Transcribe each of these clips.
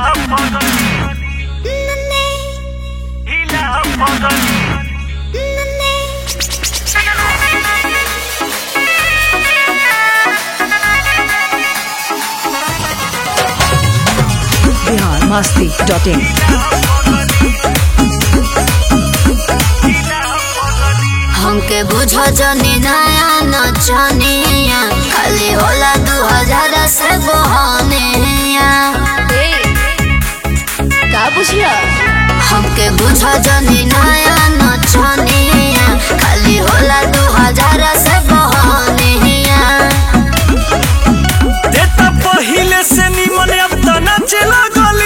Bihar Masti dot in हमके बुझ जनी नया नचनिया खाली होला दू हजार से बहनिया का बुझिया हमके बुझ जनी नया नचनिया खाली होला दू हजार से बहनिया देता पहिले से निमन अब त नाचे लगली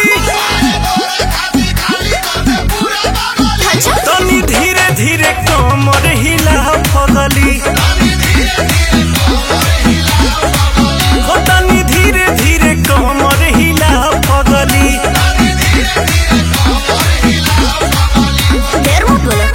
तनी धीरे धीरे कमर हिला पगली हो तनी धीरे धीरे कमर हिला पगली देर मत बोलो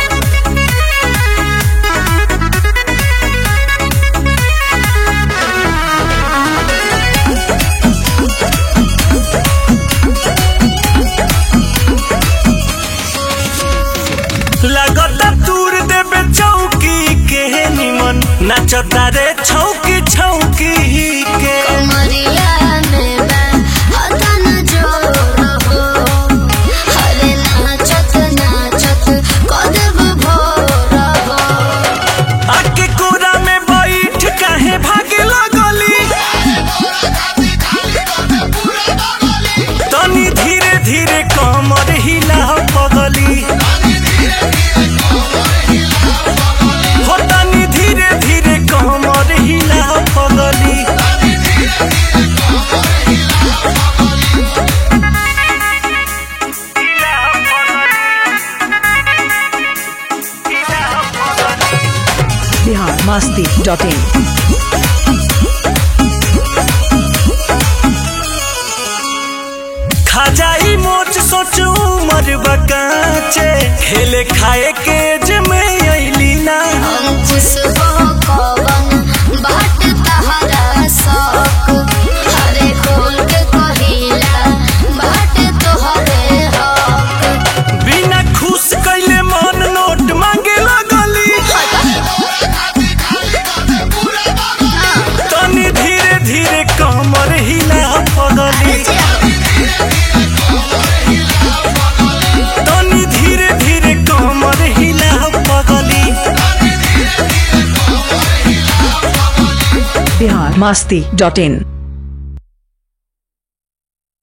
लगता दूर देबे चौकी के निमन नाचता रे छौकी छौकी के कमरिया में बा हथन जोर हो हरे नाचत नाचत कदब भोर हो आके कोरा में बैठ काहे भागे लगली तनी धीरे धीरे कमर हिला पगली हो तनी धीरे धीरे कमर हिला पगली बिहार मस्ती डॉट इन खाजाई मोच सोच उमर बकाचे खेले खाए के जमे अइली ना अंकुश हो कवन बाट तहरा शौक हरे खोल के कहिला बाट तोहरे हक बिना खुश कैले मन नोट मांगे लगली तनी धीरे धीरे कमर हिला पगली तनी धीरे धीरे कमर हिला पगली बिहार मस्ती डॉट इन